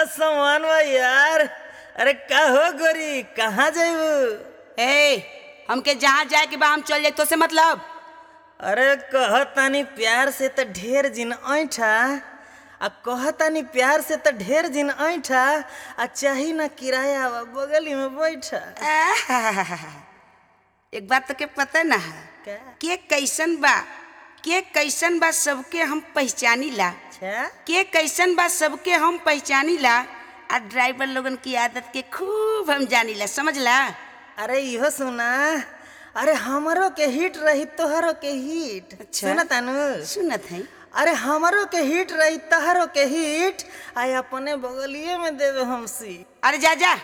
सामान बा यार अरे का हो गोरी कहाँ जाइबू ए हमके जहाँ जाए के बा हम चल जाए तो से मतलब अरे कहतानी प्यार से त ढेर जिन ऐठा आ कहतानी प्यार से त ढेर जिन ऐठा आ चाही ना किराया बा बगली में बैठा आहाहाहा। एक बात तो के पता ना है का के कैसन बा के कैसन बा सबके हम पहचानी ला अच्छा के कैसन बा सबके हम पहचानी ला आ ड्राइवर लोगन की आदत के खूब हम जानी ला समझ ला अरे इहो सुना अरे हमरो के हिट रही तोहरो के हिट अच्छा। सुना तानू सुनत है अरे हमरो के हिट रही तहरो के हिट आय अपने बगलिए में देवे हमसी अरे जा जा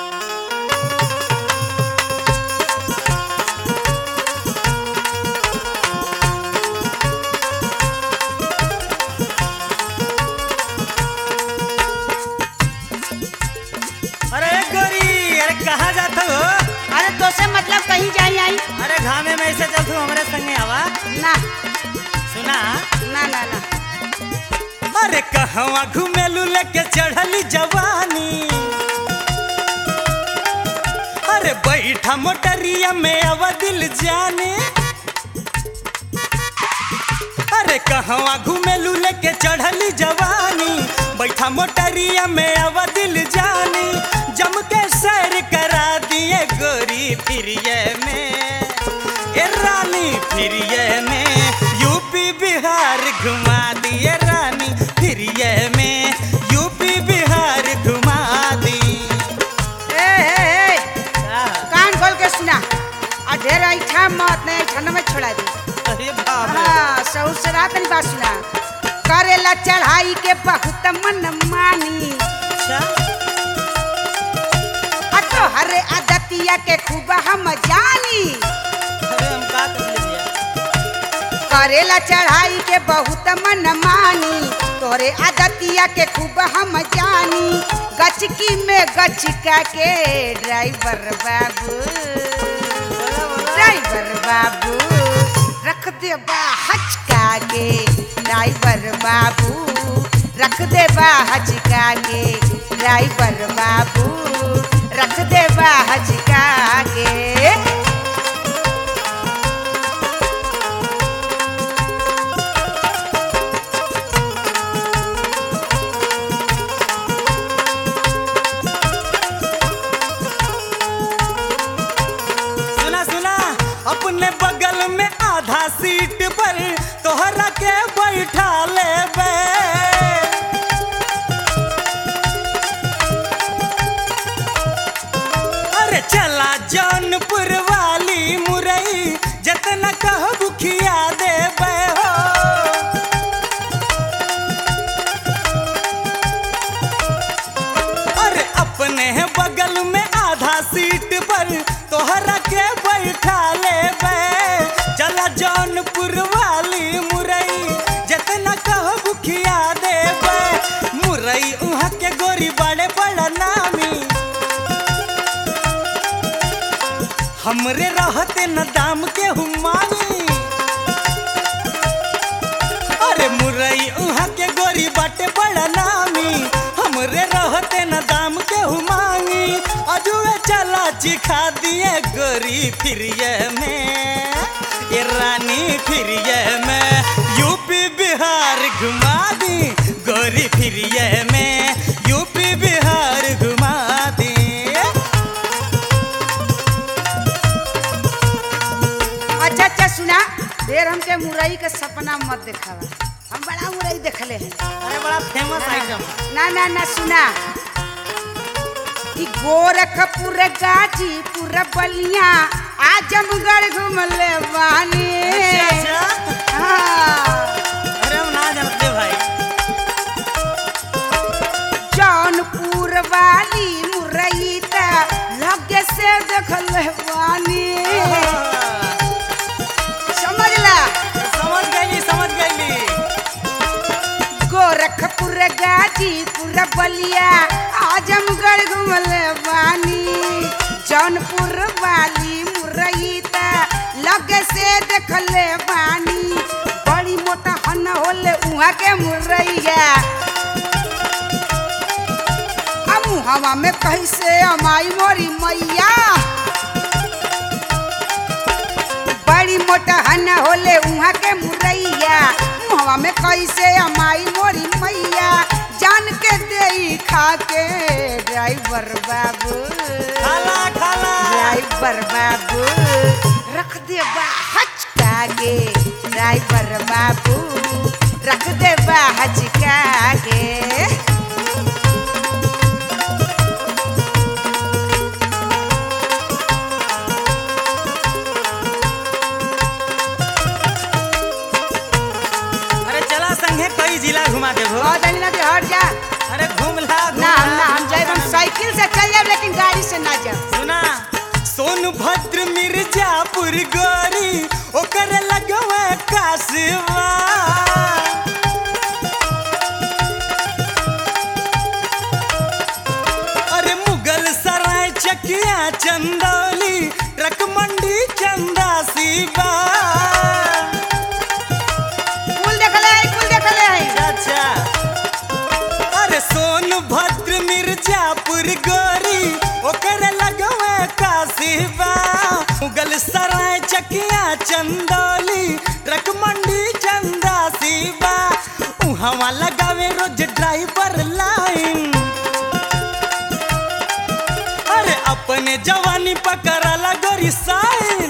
अरे गोरी अरे कहाँ जात हो अरे तो से मतलब कहीं जाई आई अरे घामे में ऐसे चल तू हमारे संगे आवा ना सुना ना ना ना अरे कहवा घुमेलू लेके चढ़ली जवानी अरे बैठा मोटरिया में आवा दिल जाने अरे कहवा घुमेलू लेके चढ़ली जवानी बैठा मोटरिया में आवा दिल जानी जम के सैर करा दिए गोरी फिरिए में ए रानी फिरिए में यूपी बिहार घुमा दिए रानी फिरिए में यूपी बिहार घुमा दी ए ए ए कान खोल के सुना आ ढेर ऐठा मत नहीं ऐठा में छोड़ा दी अरे बाप रे। हाँ सहू से रात नहीं बात सुना करेला चढ़ाई के बहुत मन मानी अच्छा आ तो हरे आदतिया के खूब हम जानी अरे हम का कर लिया करेला चढ़ाई के बहुत मन मानी तोरे आदतिया के खूब हम जानी गचकी में गचका के ड्राइवर बाबू ड्राइवर बाबू रख दे बा हचका के ड्राइवर बाबू रख दे बा हचका के ड्राइवर बाबू रख दे बा हचका के सुना सुना अपने बगल में आधा सीट पर तोहरा के बैठा ले अरे चला जौनपुर वाली मुरई जितना कहबू खिया देबे हो अरे अपने बगल में आधा सीट पर तोहरा के बैठा ले चला जौनपुर वाली मुरई जितना कहबू खिया देबे मुरई उहाँ के गोरी बड़े बड़ा नामी हमरे रहते न दाम के हुमानी अरे मुरई उहाँ के गोरी बाटे बड़ा नामी हमरे रहते न दाम के हुमांगी अजुए चला चिखा दिए गोरी फिरिए में ये रानी फिरिए में यूपी बिहार घुमा दी गोरी फिरिए में यूपी बिहार घुमा दी अच्छा अच्छा सुना ढेर हमके मुरई के सपना मत देखावा हम बड़ा मुरई देखले हैं अरे बड़ा फेमस आइटम ना ना ना सुना कि गोरखपुर गाजीपुर बलिया आजमगढ़ घूमले बानी अच्छा अच्छा हाँ, अरे हम ना जानते भाई जौनपुर वाली मुरई त लगे से देखले बानी समझ ला समझ गईली समझ गईली गोरखपुर गाजीपुर बलिया आजमगढ़ घूमले बानी जौनपुर वाली मुरई त लगे से देखले बानी बड़ी मोटा हन होले उहाँ के मुरैया मुहवा में कैसे अमाई मोरी मैया बड़ी मोटा हन होले उहाँ के मुरैया मुहवा में कैसे अमाई मोरी मैया जान के दे खा के ड्राइवर बाबू खाला खाला ड्राइवर बाबू रख दे बा हचका के ड्राइवर बाबू रख दे बा हचका के अरे चला संगे कई जिला घुमा देबो बहुत दिन लगे हट जा अरे घूम ला घूम ना हम ला। ना हम जाए हम साइकिल से चल जाए लेकिन गाड़ी से ना जाए सुना सोनभद्र मिर्जापुर गोरी ओकर लगवा कासवा अरे मुगल सराय चकिया चंदौली ट्रक मंडी चंदा सीबा कुल देखले है कुल देखले है अच्छा अरे सोनभद्र मिर्जापुर गोरी ओकर लगवा कासिबा मुगल सराय चकिया चंदौली ट्रक मंडी चंदा सीबा उहवा लगावे रोज ड्राइवर लाइन अरे अपने जवानी पकड़ला गोरी साइन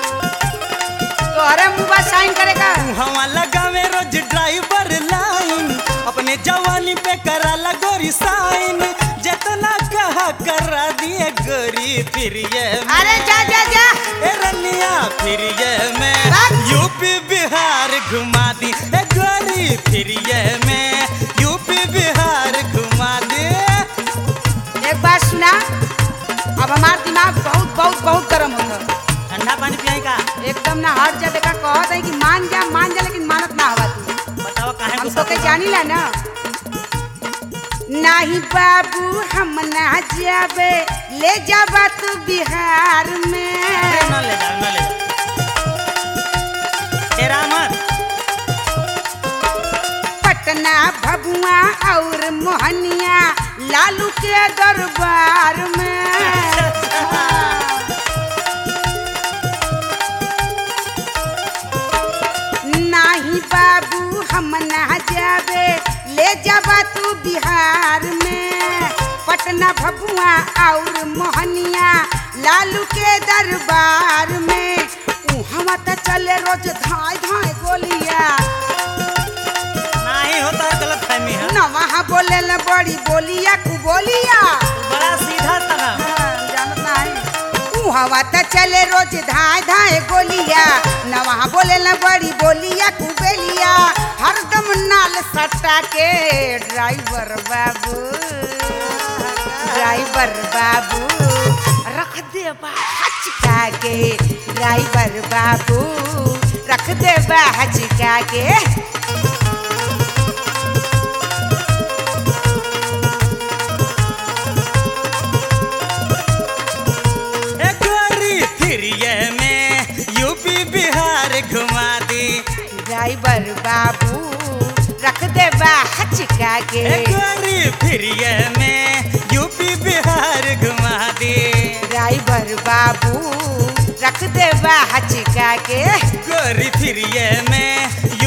तोहरे मुंह बा साइन करेगा हवा लगावे रोज ड्राइवर लाइन अपने जवानी पे कराला गोरी साइन जितना कहा करा दिए गोरी फिर ये में। अरे जा जा जा ए रनिया फिर ये में बस। यूपी बिहार घुमा दी ए गोरी फिर ये में यूपी बिहार घुमा दे एक बात सुना अब हमार दिमाग बहुत बहुत बहुत गर्म होता ठंडा पानी पियाई का एकदम ना हट जा देखा कहत है कि मान जा मान जा लेकिन मानत ना हवा तू बताओ काहे हम गुस्सा तो के कर- जानी ला ना नाही बाबू हम ना जाबे ले जाबा तू बिहार अरे में ना ले जाओ ना ले जाओ तेरा मत पटना भभुआ और मोहनिया लालू के दरबार में नाही बाबू हम ना जाबे ले जाबा तू बिहार में पटना भभुआ और मोहनिया लालू के दरबार में उहवा त चले रोज धाय धाय गोलिया नहीं होता है गलत फहमी है न वहाँ बोले ल बड़ी बोलिया कु बोलिया बड़ा सीधा तना जानत नहीं ऊ हवा त चले रोज धाय धाय गोलिया न वहाँ बोले ल बड़ी बोलिया कु बेलिया हरदम नाल सट्टा के ड्राइवर बाबू ड्राइवर बाबू रख दे बा हचका के ड्राइवर बाबू रख दे बा हचका के ए गोरी फिर ये में यूपी बिहार घुमा दी ड्राइवर बाबू रख दे बा हचका के ए गोरी फिर ये में यूपी बिहार घुमा दी ड्राइवर बाबू रख दे बा हचका के गोरी फिर ये में